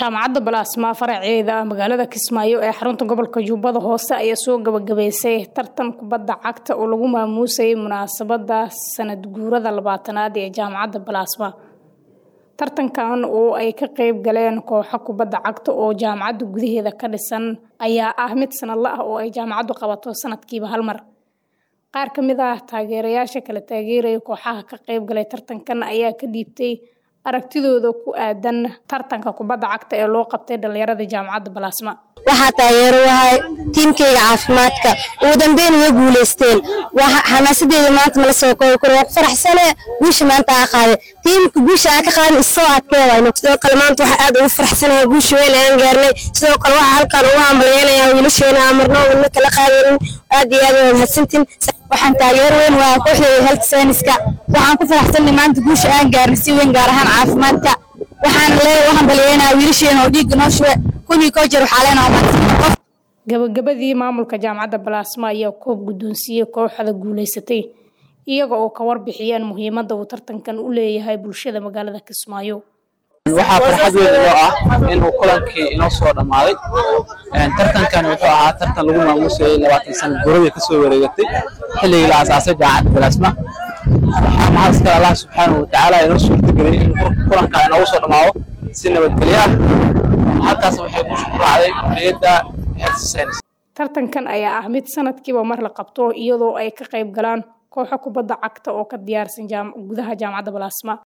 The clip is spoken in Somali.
jaamacadda balaasma faraceeda magaalada kismaayo ee xarunta gobolka jubbada hoose ayaa soo gabagabeysay tartan kubadda cagta oo lagu maamuusayay munaasabada sanad guurada labaatanaad ee jaamacadda balaasma tartankan oo ay ka qeyb galeen kooxo kubadda cagta oo jaamacadda gudaheeda ka dhisan ayaa ah mid sanadla ah oo ay jaamacaddu qabato sanadkiiba hal mar qaar ka mid ah taageerayaasha kala taageeraya kooxaha ka qeyb galay tartankan ayaa ka dhiibtay aragtidooda ku aadan tartanka kubadda cagta ee loo qabtay dhalinyarada jaamacadda balaasma waxaa taageero wahay tiimkayga caafimaadka ugu dambeyn way guuleysteen xamaasadeeda maanta mala soo koobi karo waa ku faraxsane guusha maanta aa qaaday tiimka guusha aa ka qaadan isoo adkeedayno sidoo kale maanta waxaa aad ugu faraxsanahay guusha weyn aan gaarnay sidoo kale waxaa halkaan ugu hambalyeynaya wiilasheena aan marno wadna kala qaadanin aad iyo aad waa mahadsantiin waxaan taageero weyn waa kooxdeeda health science-ka waxaan ku faraxsanay maanta guusha aan gaarnay si weyn gaar ahaan caafimaadka waxaan leeyahay u hambalyeynaya wiilasheena oo dhiigga noo shube kuwii koo jir waxaa leenahay mahadsan gabagabadii maamulka jaamacadda balaasma ayaa koob guddoonsiiyey kooxda guuleysatay iyaga oo ka warbixiyeen muhiimadda uu tartankan u leeyahay bulshada magaalada kismaayo waxaa farxad weyn inoo ah inuu kulankii inoo soo dhammaaday tartankan wuxuu ahaa tartan lagu maamuusayay labaatan sana guradii kasoo wareegatay xilligii la asaasay jaamacadda balaasma waxaa mahadskale allah subxaanahu watacaala inoo suurtageliyay in kulanka inoogu soo dhammaado si nabadgelyo ah halkaas waxay ku raacday kuliyadda health science tartankan ayaa ah mid sanadkiiba mar la qabto iyadoo ay ka qayb galaan kooxo kubadda cagta oo ka diyaarsan gudaha jaamacadda balaasma